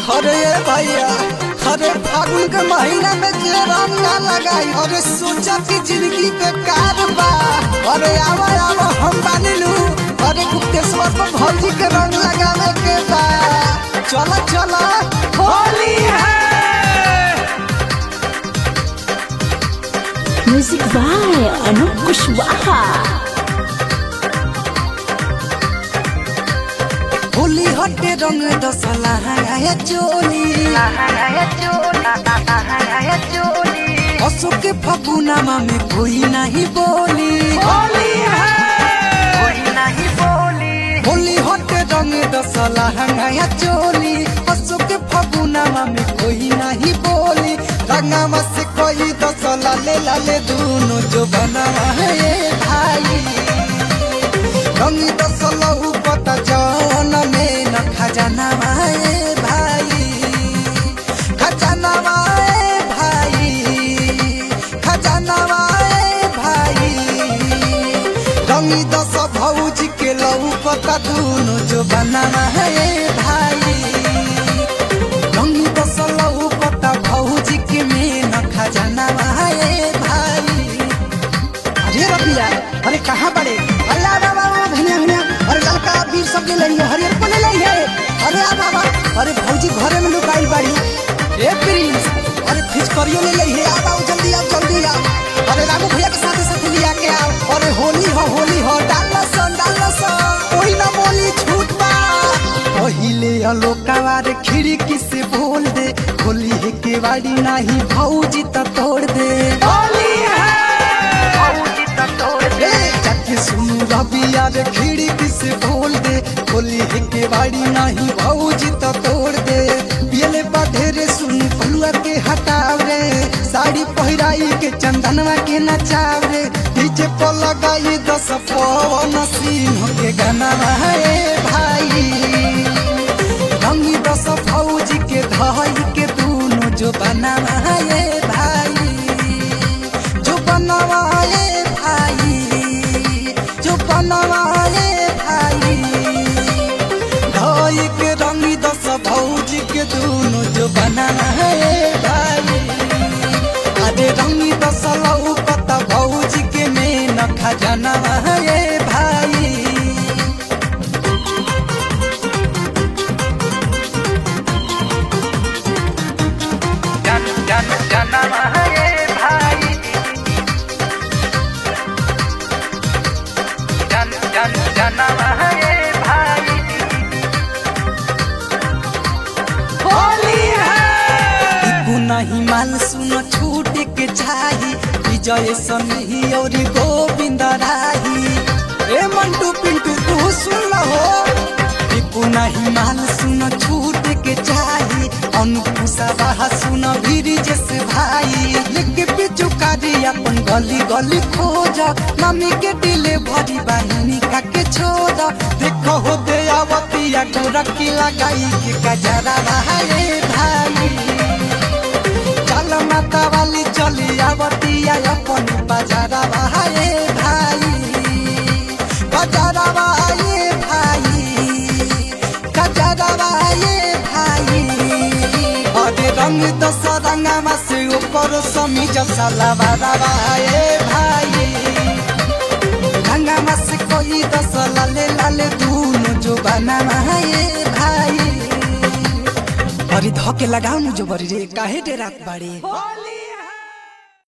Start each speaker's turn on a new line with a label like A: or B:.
A: अरे ये भैया अरे फागुन के महीना में जे रंग ना लगाई अरे सोचा कि जिंदगी बेकार बा अरे आवा आवा हम बानी लू अरे गुप्तेश्वर पर भौजी के रंग लगावे के बा चला चला होली है
B: म्यूजिक बाय अनूप कुशवाहा
A: होली हटे रंग दसला है चोली अशोक के फगुनामा में कोई नहीं बोली होली होली हटे रंग दसला है चोली अशोक के फगुनामा में कोई नहीं बोली रंगामा से कोई दसला ले लाले दोनों जो बना है ये भाई रंगी दसला पता जौन में न खजाना माए भाई खजाना माए भाई खजाना माए भाई रंगी दस भौजी के लऊ पता दोनों जो बना है भाई रंगी दस लऊ पता भौजी के में न खजाना माए भाई अरे रबिया अरे कहाँ बड़े अरे आ बाबा भैया भैया अरे लड़का वीर सब ले लिया हरियर को ले लिया अरे आ बाबा अरे भौजी घरे में लुकाई बाड़ी ए प्रिंस अरे फिचकरियो ले ली है आ बाबू जल्दी आओ जल्दी आओ अरे रामू भैया के साथ साथ लिया के आओ अरे होली हो होली हो डाल सन डाल सन कोई ना बोली छूट बा पहिले अलोकावा रे खिड़की से बोल दे होली है के वाड़ी नहीं भौजी त तोड़ दे होली है जाके सुनू रबिया रे खिड़की से बोल दे होली है के वाड़ी नहीं भौजी त तोड़ दे पियले बाधेरे सुन फलुआ के हटाव रे साड़ी पहिराई के चंदनवा के नचाव रे डीजे पर लगाई दस पवन सिंह के गाना है भाई रंगी दस फौजी के धाई के दोनों जो बनावाए भाई जो बनवाए भाई जो बनवाए भाई धाई के रंगी दस फौजी के दोनों जो बनावाए भाई अरे रंगी दस लऊ पता भौजी के में न खजाना है भाई
C: जन जन जनम है भाई जन जन जनम है भाई
A: होली है नहीं मान सुन छूट के चाही विजय सनही और गोविंद राही ए मंटू पिंटू तू सुन हो टिपू नहीं मान सुन छूट के चाही अनुपुसा बाहा सुन भीरी जैसे भाई लेके पिचु कारी अपन गली गली खोज मम्मी के दिले भरी बहिनी का के छोड़ देखो हो दे आवतिया गोरखी लगाई के गजरा भाई भाई चल माता वाली चली आवतिया अपन बाजारा भाई भाई बाजारा भाई भाई गजरा भाई भाई अरे रंग दस रंगमा से ऊपर समी जसा लवारा भाई भाई रंगमा से कोई दस लाले लाले दोनों जो बना है भाई अरे धके लगाऊ जो बरी रे काहे डेरात बाड़ी